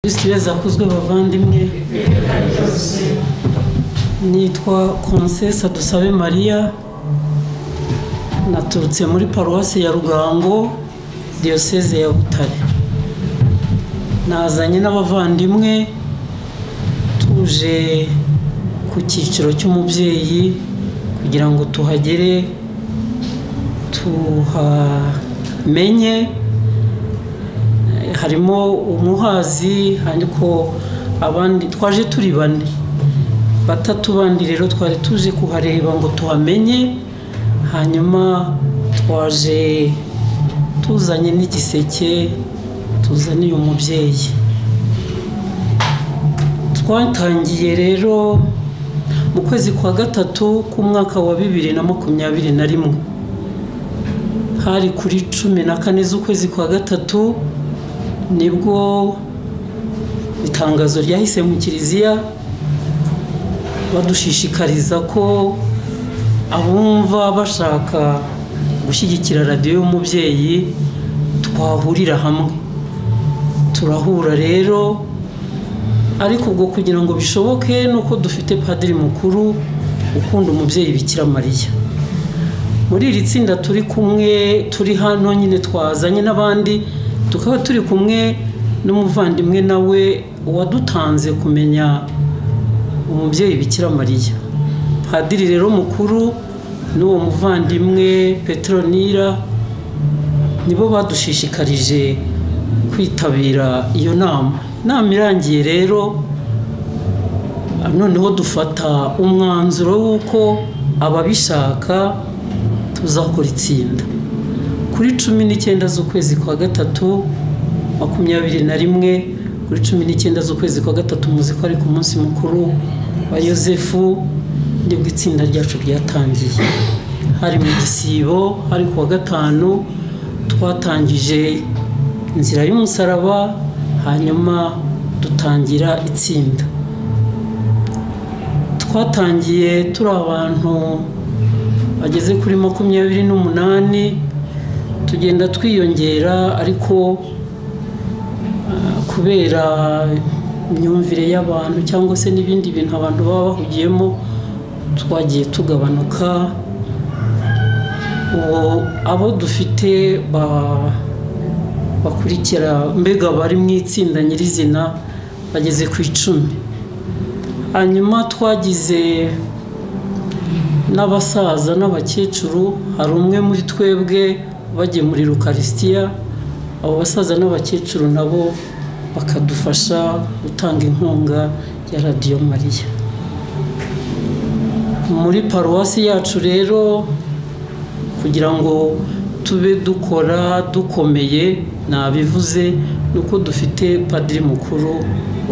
kristo yazakuzwe bavandimwe nitwa konsesa dusabe mariya naturutse muri paruwasi ya rugango diyoseze ya butare nazanye n'abavandimwe tuje ku cyiciro cy'umubyeyi kugira ngo tuhagere tuhamenye harimo umuhazi ariko abandi twaje turi bane batatu bandi rero twari tuje kuhareba ngo tuhamenye hanyuma twaje tuzanye n'igiseke tuzaniye umubyeyi twatangiye rero mu kwezi kwa gatatu k'umwaka wa bibiri na makumyabiri na rimwe hari kuri cumi na kane z'ukwezi kwa gatatu nibwo itangazo ryahise mu kiliziya badushishikariza ko abumva bashaka gushyigikira radiyo y'umubyeyi twahurira hamwe turahura rero ariko ubwo kugira ngo bishoboke ni uko dufite padiri mukuru ukunda umubyeyi bikira mariya muri iri tsinda turi kumwe turi hano nyine twazanye n'abandi tukaba turi kumwe n'umuvandimwe nawe wadutanze kumenya umubyeyi bikira mariya padiri rero mukuru n'uwo muvandimwe petronira nibo badushishikarije kwitabira iyo nama inama irangiye rero noneho dufata umwanzuro w'uko ababishaka tuzakora itsinda kuri cumi n'icyenda z'ukwezi kwa gatatu makumyabiri na rimwe kuri cumi n'icyenda z'ukwezi kwa gatatu muzi ko ari ku munsi mukuru wa yosefu nibwo itsinda ryacu ryatangiye hari mu gisibo hari ku wa gatanu twatangije inzira y'umusaraba hanyuma dutangira itsinda twatangiye turi abantu bageze kuri makumyabiri n'umunani tugenda twiyongera ariko kubera imyumvire y'abantu cyangwa se n'ibindi bintu abantu baba bahugiyemo twagiye tugabanuka abo dufite bakurikira mbega bari mu itsinda nyirizina bageze ku icumi hanyuma twagize n'abasaza n'abakecuru hari umwe muri twebwe bagiye muri rukarisitiya abo basaza n'abakecuru nabo bakadufasha gutanga inkunga ya radiyo mariya muri paruwasi yacu rero kugira ngo tube dukora dukomeye nabivuze ni uko dufite padiri mukuru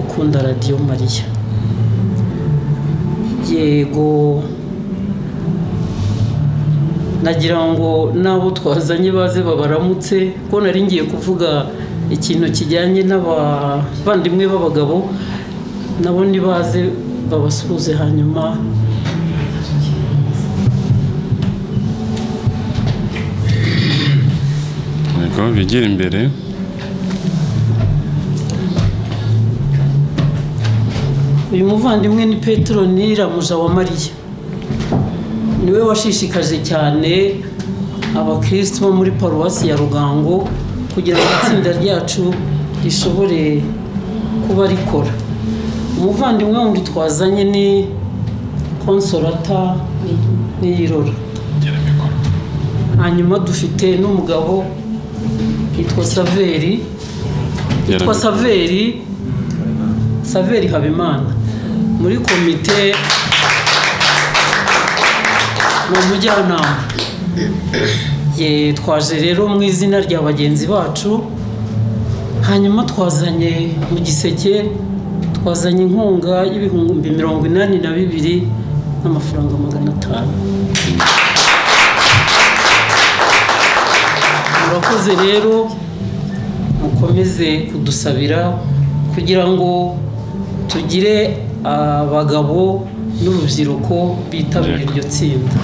ukunda radiyo mariya yego nagira ngo n'abo twazanye baze babaramutse ko nari ngiye kuvuga ikintu kijyanye n'abavandimwe b'abagabo nabo nibaze babasuhuze hanyuma bigire imbere uyu muvandimwe ni petronira muja wa mariya niwe washishikaje cyane abakirisitu bo muri paruwasi ya rugango kugira ngo itsinda ryacu rishobore kuba rikora umuvandimwe wundi twazanye ni konsorata n'iyirora hanyuma dufite n'umugabo yitwa saveri yitwa saveri saveri habimana muri komite ni umujyanama twaje rero mu izina rya bagenzi bacu hanyuma twazanye mu giseke twazanye inkunga y'ibihumbi mirongo inani na bibiri n'amafaranga magana atanu murakoze rero mukomeze kudusabira kugira ngo tugire abagabo n'urubyiruko bitabira iryo tsinda